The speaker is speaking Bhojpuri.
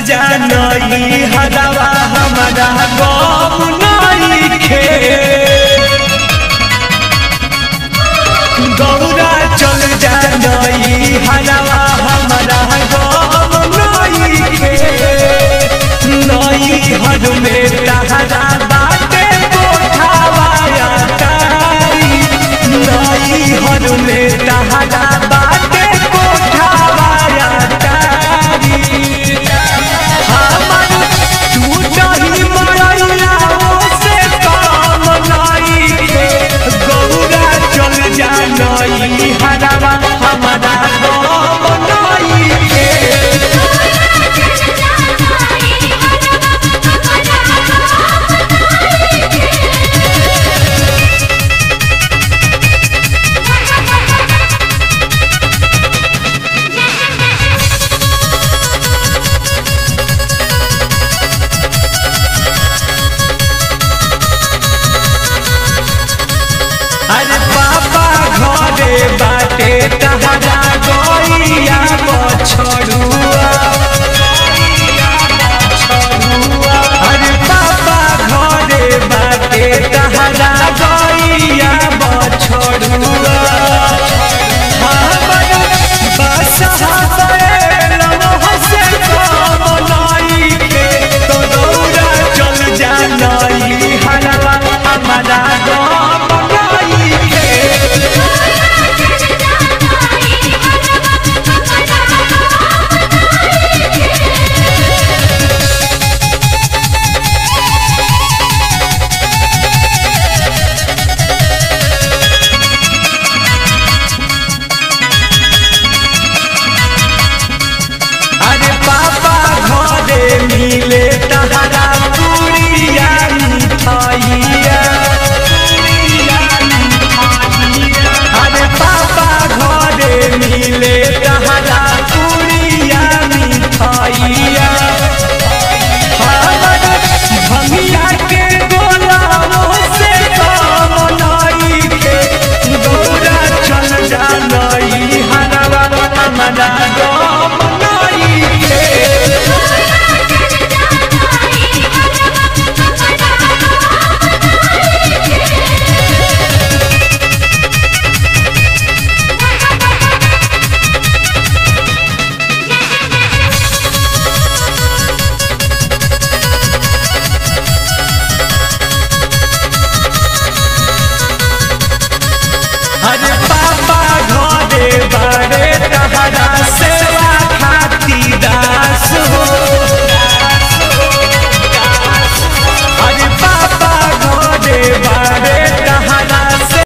जानई हरवा हमारा गम नहीं खे गौरा चल जानई हरवा हमारा गम नहीं खे नई हर में तहरा बाटे कोठावाया तारी नई हर में तहरा बाटे कोठावाया तारी हमर टूटही मरैया से काम नहीं खे गौरा चल जानई हरवा हमारा गम नहीं खे अरे पापा घरे बाटे तहरा गैया बछड़ुआ